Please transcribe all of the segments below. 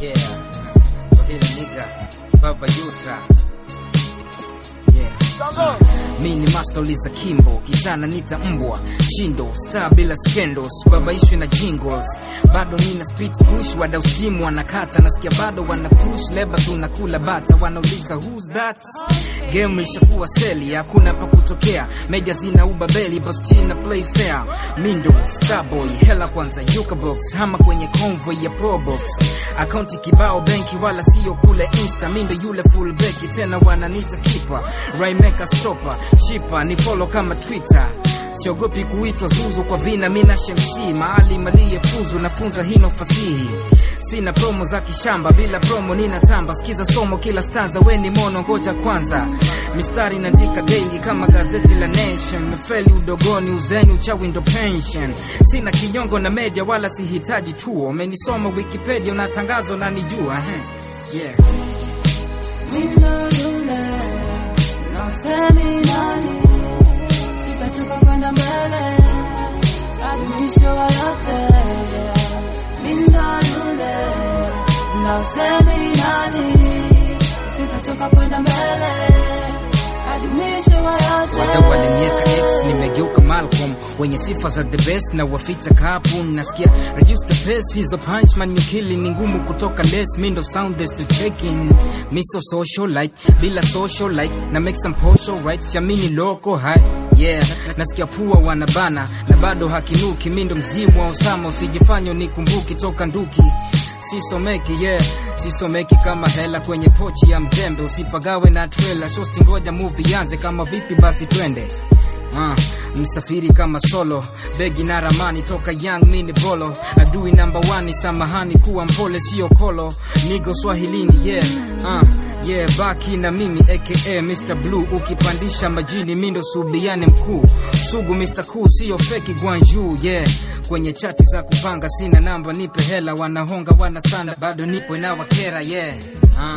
Yeah. Swahili nigga. Baba Yusa. Yeah. Mi ni master Liza Kimbo, kitana nita mbwa shindo, star bila scandals, babaishwe na jingles, bado nina speed push, wadau stimu wanakata, nasikia bado wana push, leba tunakula bata, wanauliza who's that? Game ishakuwa seli, hakuna pa kutokea, media zina ubabeli, basti na play fair, mindo starboy, hela kwanza yukabox, hama kwenye convoy ya probox, akaunti kibao benki, wala sio kule insta, mindo yule full beki, tena wananita kipa, raimeka stopper, shipa ni follow kama Twitter siogopi kuitwa zuzu kwa vina mina shemsi mahali malie fuzu nafunza hino fasihi sina promo za kishamba bila promo nina tamba sikiza somo kila stanza weni mono ngoja kwanza mistari naandika daily kama gazeti la nation mefeli udogoni uzeni uchawi ndo pension sina kinyongo na media wala sihitaji chuo umenisoma wikipedia una tangazo na nijua eh. yeah. Mindo yule na usemi nani, sitachoka kwenda mbele hadi mwisho wa yote. Mindo yule na usemi nani, sitachoka kwenda mbele hadi mwisho wa yote. Wadau walinieka X, nimegeuka Malcolm, wenye sifa za the best na waficha kapu. Nasikia reduce the pace, hizo punch man you killing ni ngumu kutoka less. Mi ndo sound they still checking, mi so social like bila social like na make some posho right, siamini loko high yeah, nasikia pua wanabana na bado hakinuki. Mi ndo mzimu wa Osama, usijifanye unikumbuki toka nduki sisomeki yeah sisomeki kama hela kwenye pochi ya mzembe usipagawe na trailer shosti ngoja movie yanze kama vipi basi twende Uh, msafiri kama solo begi na ramani toka young mini bolo adui namba one samahani kuwa mpole sio kolo nigo swahilini yeah uh, yeah baki na mimi aka Mr Blue ukipandisha majini mindo subiane mkuu sugu Mr Cool sio feki gwanju yeah kwenye chati za kupanga sina namba nipe hela wanahonga wanasanda bado nipo inawakera yeah uh.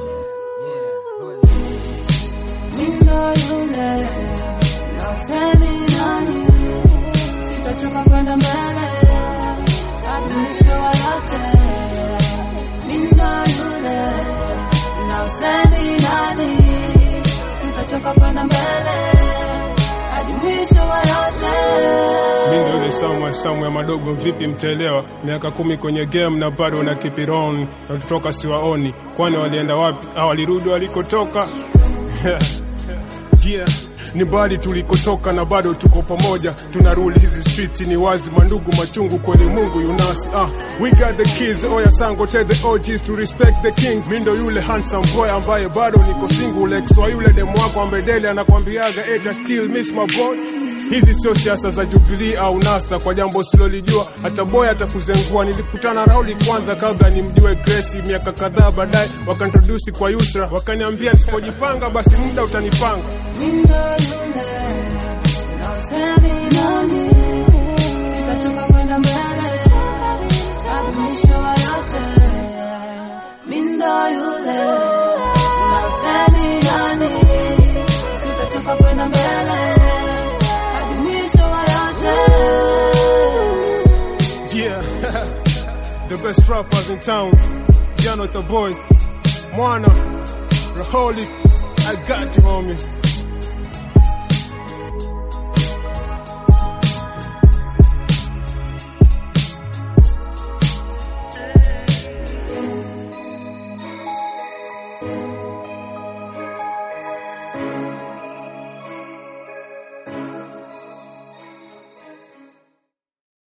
Mindo yule na usemi nani, sitachoka kwenda mbele hadi mwisho wa yote. Mindo yule na usemi nani, sitachoka kwenda mbele hadi mwisho wa yote. Mi ndo yule Samuel Samuel madogo, vipi mtaelewa? Miaka kumi kwenye game na bado na keep it on, na tutoka siwaoni, kwani walienda wapi au walirudi walikotoka? yeah. Ni mbali tulikotoka na bado tuko pamoja, tuna rule hizi streets ni wazi, mandugu machungu kweli, Mungu yunasi. Ah, we got the keys, oya sango tell the OGs to respect the king. Mi ndo yule handsome boy ambaye bado niko single, ex wa yule demu wako ambaye dele anakwambiaga eta still miss my boy. Hizi sio siasa za Jubilee au NASA, kwa jambo silolijua hata boy atakuzengua. Nilikutana Rauli kwanza kabla nimjue Grace, miaka kadhaa baadaye wakantroduce kwa Yusra, wakaniambia nisipojipanga basi muda utanipanga. Mindo yule na usemi nani, sitachoka kwenda mbele hadi mwisho wa yote. Mindo yule na usemi nani, sitachoka kwenda mbele hadi mwisho wa yote. Yeah, the best rappers in town. Jano the boy, Mwana, Raholi, I got you, homie.